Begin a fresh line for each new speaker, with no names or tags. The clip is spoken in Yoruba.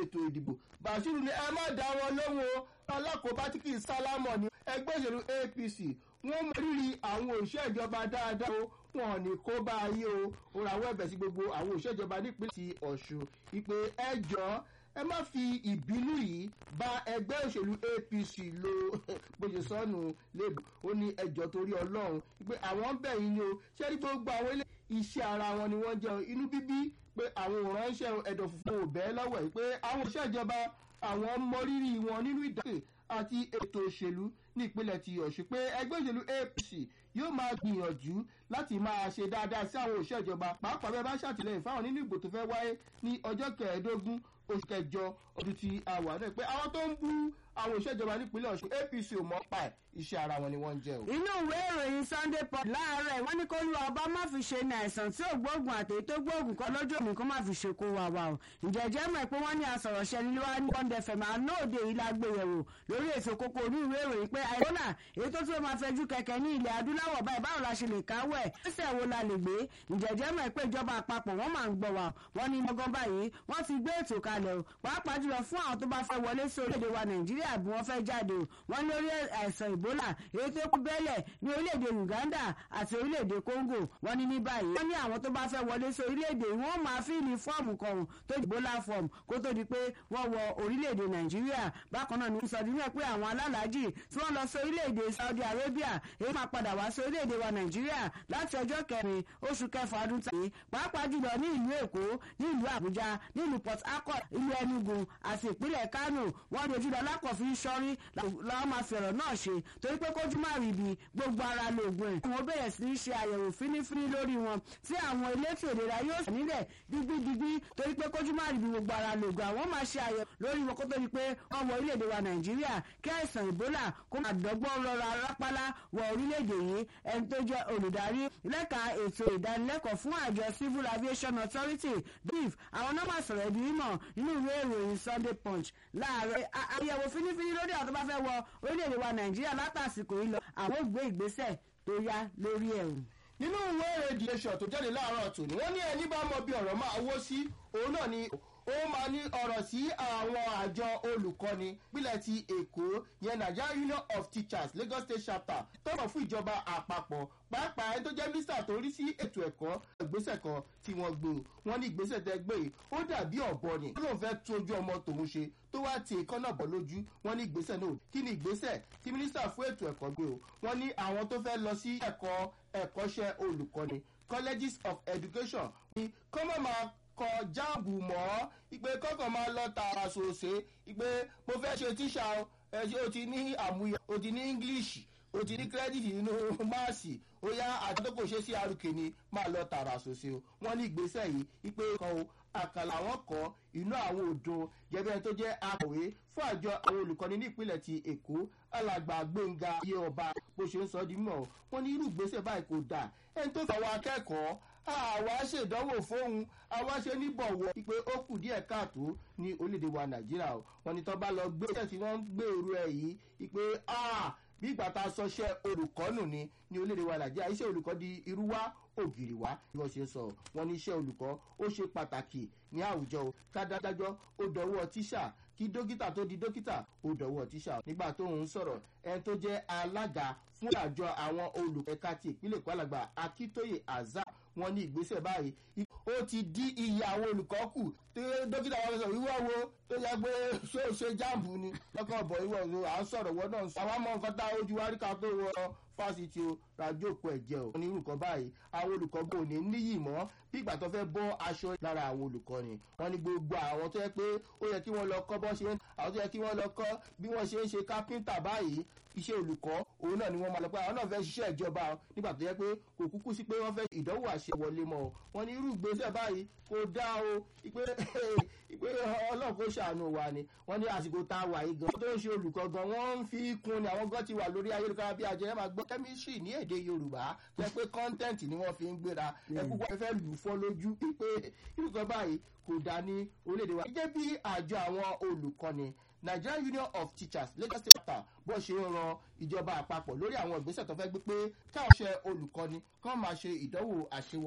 ètò ìdìbò bashiru ni ẹ má dá wọn lóhùn o alákòóbá tí kì í sálámọ̀ ní ẹgbẹ́ òṣèlú apc wọ́n mọ rírì àwọn òṣìṣẹ́ ìjọba dáadáa o wọn ò ní kó bá ayé o ó ra àwọn ẹ̀bẹ̀ sí gbogbo àwọn òṣìṣẹ́ ìjọba nípínlẹ̀ ti ọ̀ṣun ìpè ẹjọ́ ẹ má fi ìbínú yìí bá ẹgbẹ́ òṣèlú apc lo bójú sọ́nù lébù ó ní ẹjọ́ torí ọlọ́run pé àwọn bẹ̀ yín ni o ṣé ní gbogbo àwọn ilé iṣẹ́ ara wọn ni wọ́n jẹun inú bíbí pé àwọn òránṣẹ́ ẹ̀dọ̀ funfun ò bẹ́ẹ̀ lọ́wọ́ yìí pé àwọn òṣìṣẹ́ ìjọba àwọn mọrírì wọn nínú ìdáhùn àti ètò òṣèlú ní ìpínlẹ̀ ti ọ̀ṣun pé ẹgbẹ́ òṣèlú apc yóò máa gbìyànjú láti máa ṣe dáadáa sí àwọn òṣìṣẹ́ ìjọba pàápàá bẹ́ẹ̀ bá ṣàtìlẹ́yìn fáwọn nínú ìbò tó fẹ́ wáyé ní ọjọ́ kẹẹ̀ẹ́dógún oṣù kẹjọ ọdún tí a wà náà pé àwọn tó ń bú àwọn òṣìṣẹ́ ìjọba nípínlẹ̀ ọ̀ṣun apc ò mọ́ pa ẹ̀ iṣẹ́ ara wọn ni wọ́n ń jẹ́ o.
inú ìwé ìròyìn sunday port láàárọ̀ wọ́n ní kó lu ọba má fi ṣe ní àìsàn tí ò gbóògùn àtẹ̀yí tó gbóògùn kan lójú òní kó má fi ṣe kó wa wa o ìjẹ́jẹ́ mọ̀ pé wọ́n ní asọ̀rọ̀ṣẹ́ ní wá ní bond fm àná òde yìí la gbé yẹ̀wò lórí èso kókó orí ìwé ìròyìn pé àìsàn èyí tó tún máa fẹjú kẹ̀kẹ́ ní ilẹ̀ adúláwọ̀ báyìí báwo la ṣe lè káwọ́ ẹ̀ ẹsẹ̀ wo la lè gbé ìjẹ́jẹ́ mọ̀ pé ìjọba àpapọ̀ wọ́n máa ń gbọ́ wa wọ́n ní lọ́gán báyìí wọ́n ti gbé ètò kalẹ̀ o pàápàá jùlọ fún àwọn tó bá fẹ́ wọlé sí orílẹ̀-èdè wa nàìjíríà bí wọ́n fẹ́ jáde o wọ́n lórí àìsàn ìbólà èyí tó kú bẹ́lẹ̀ ní orílẹ̀-èdè uganda àti orílẹ̀-èdè congo wọ́n ní ní báyìí wọ́n ní àwọn tó bá fẹ́ wọlé sí orílẹ̀-èdè wọ́n máa fíìlì fọ́ọ̀mù kan tó di ìbólà fọ́ọ̀mù kó tó di pé wọ́n wọ orílẹ̀-èdè nàìjíríà bákan náà ní sọdúnrún pé àwọn alálàájì tí wọ́n lọ sí orílẹ̀-èdè saudi arabia èyí máa padà wá sí orílẹ̀-èdè wa nàìjíríà láti ọjọ́ kẹrin oṣù kẹfà ọdún tàbí pàápàá jùlọ ní ìlú èkó ní ìlú àbújá ní ìlú port harcourt ìlú enugu àti ìpínlẹ̀ kano wọ́n dojú lọ lákọ̀ọ́fin sọ́rí làwọn máa fi ọ̀rọ̀ náà ṣe torí pé kójú má rí ibi gbogbo ara lóògùn ẹ̀. àwọn bẹ̀rẹ̀ sí í ṣe àyẹ̀wò fínífíní lórí wọn tí àwọn elétò ìlera yóò sọ nílẹ̀ digbidigbi torí pé kójú má rí ibi gbogbo ara lóògùn àwọn máa ṣe àyẹ̀wò lórí wọn kó tó di pé wọ́n wọ orílẹ̀-èdè wa nàìjíríà kí àìsàn ìbólà kó máa dọ́gbọ́n rọra rápálá wọ orílẹ̀-èdè yìí ẹni tó jẹ́ olùdarí lẹ́ka ètò ìdánilẹ́kọ̀ọ́ fún àjọ civil aviation authority bif àwọn náà máa sọ̀rọ̀ ẹ̀dùn mímọ̀ nínú ìwé ìròyìn sunday punch láàárọ̀ àyẹ̀wò fínífíní lórí àwọn tó bá fẹ́ wọ orílẹ̀-èdè wa nàìjíríà látàsìkò yìí lọ àwọn ògbé ìgbésẹ̀ tó yá lórí ẹ̀ o.
nínú ìwé èrè nation tó jáde láàárọ̀ tòní wọ́n ní ẹni bá mọ bí ọ̀rọ̀ máa wó sí òun náà ni ó máa ní ọ̀rọ̀ sí àwọn àjọ olùkọ́ni pílẹ̀ ti èkó yẹn nigeria union of teachers lagos state chapter tọrọ fún ìjọba àpapọ̀ pàápàá ẹni tó jẹ́ mínísítà tó rí sí ètò ẹ̀kọ́ ìgbésẹ̀ kan tí wọ́n gbé o wọ́n ní ìgbésẹ̀ tẹ́ gbé yìí ó dàbí ọ̀bọ ni ó lóun fẹ́ tún ojú ọmọ tòun ṣe tó wá ti èkó náà bọ̀ lójú wọ́n ní ìgbésẹ̀ náà kí ni ìgbésẹ̀ tí mínísítà fún ètò ẹ̀kọ́ gbé o wọ́n ní àwọn tó fẹ́ lọ sí ẹ̀kọ́ ẹ̀kọ́ṣẹ́ olùkọ́ni colleges of education ní kọ́mọ̀ máa kọ jáàbù mọ́ ìpè kọ́kàn máa lọ tààrà sòsè ìpè mo fẹ́ ṣe tíṣà ẹ ṣe o ti ní àmúyọ o ti ní english o ti ní kírẹ́dìtì nínú máàsì ó yá àti tó kò ṣe sí arúkè ni máa lọ tààrà sòsè o wọ́n ní ìgbésẹ̀ yìí ìpè kan o àkàlà àwọn kọ inú àwọn odò gẹ́gẹ́ tó jẹ́ akọ̀wé fún àjọ àwọn olùkọ́ni ní ìpínlẹ̀ ti èkó alàgbà gbẹ̀ngà iye ọba bó ṣe ń sọ di mọ̀ wọ́n ní irú ìgbésẹ̀ báyìí kò dà ẹni tó fọwọ́ akẹ́kọ̀ọ́ àwa ṣèdánwò fóun àwa ṣe ní bọ̀wọ̀ pé ó kù díẹ̀ káàtó ní orílẹ̀-èdè wa nàìjíríà o wọn ni tó bá lọ gbé iṣẹ́ tí wọ́n ń gbèrú ẹ̀ yìí pé bí ìgbà tá a sọṣẹ́ olùkọ́ nù ni ní orílẹ̀-èdè wa nàìjíríà iṣẹ́ olùkọ́ di irú wá ògiri wá bí wọ́n ṣe sọ wọn ní iṣẹ́ olùkọ́ ó ṣe pàtàkì ní àwùjọ o kádádájọ́ ó dọwọ́ tíṣà kí dókítà tó di dókítà ó dọwọ́ tíṣà nígbà tó ń sọ̀rọ̀ ẹni tó jẹ́ alága fún àjọ àwọn olùkẹ́ka ti ìpínlẹ̀ kwalàgbà akíntóye azar wọn ní ìgbésẹ̀ báyìí ó ti dí iye àwọn olùkọ́ kù tí dókítà wọn sọ wíwọ́ wo tó yẹ pé ṣé o ṣe jáàmù ni lọ́kàn bọ̀ ìwọ̀ ìwọ̀ à ń sọ̀rọ̀ wọ́n náà sọ àwọn ọmọ nǹkan tá ojú wa rí ká tó wọ fásitì o ràjókòó ẹ̀jẹ̀ o ní irúkọ báyìí àwọn olùkọ́ bò ní níyì mọ́ bí ìgbà tó fẹ́ bọ́ aṣọ lára àwọn olùkọ́ ni wọ́n ní gbogbo àwọn tó yẹ pé ó yẹ kí wọ́n lọ kọ́ bọ́ ṣe ń àwọn tó yẹ kí wọ́n lọ kọ́ bí wọ́n ṣe ń ṣe kápẹ́ńtà báyìí iṣẹ́ olùkọ́ òun náà ni wọ́n máa lọ pé àwọn náà fẹ́ ṣiṣẹ́ ìjọba nígbà tó yẹ pé kò kúkú sí pé wọ́n fẹ́ ìdánwò àṣewọlé mọ́ ọ wọ́n ní irú ìgbésẹ̀ báyìí kò dá o ìpè ìpè ọlọ́run kò ṣàánú wa ni wọ́n ní àsìkò tá a wà yìí gan tó ń ṣe olùkọ́ gan wọ́n ń fi kún ni àwọn gan ti wà lórí ayélujára bí ajẹ́ máa gbọ́ kẹ́mísírì ní èdè yorùbá tó yẹ pé kọ́ńtẹ́ǹtì ni wọ́n fi ń gbéra ẹkú wọ́n fẹ́ lù fọ́ lójú pé irú kan báyìí kò dá ní orílẹ̀-èdè wa. gẹ́gẹ́ bí àjọ àwọn olùkọ́ni nigerian union of teachers lagos state chapter bó ṣe ń ran ìjọba àpapọ̀ lórí àwọn ìgbésẹ̀ tó fẹ́ gbé pé káwọn ṣe olùkọ́ni kán máa ṣe ìdánwò àṣewọ